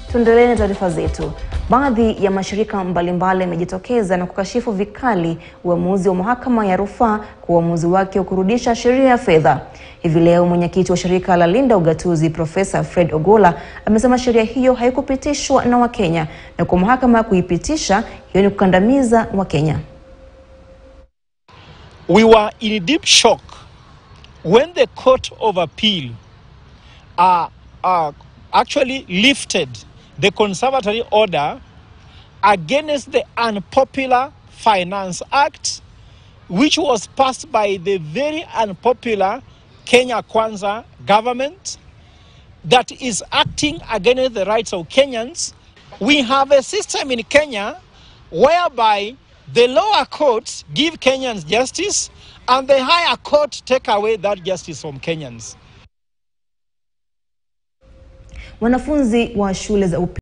Tuendelee na taarifa zetu. Baadhi ya mashirika mbalimbali yamejitokeza na kukashifu vikali uamuzi wa mahakama ya rufaa kwa uamuzi wake wa kurudisha sheria ya fedha. Hivi leo mwenyekiti wa shirika la Linda Ugatuzi Profesa Fred Ogolla amesema sheria hiyo haikupitishwa na Wakenya na kwa mahakama kuipitisha hiyo ni kukandamiza Wakenya. We were in deep shock when the Court of Appeal uh, uh, actually lifted the conservatory order against the Unpopular Finance Act, which was passed by the very unpopular Kenya Kwanza government that is acting against the rights of Kenyans. We have a system in Kenya whereby the lower courts give Kenyans justice and the higher court take away that justice from Kenyans. Wanafunzi wa shule za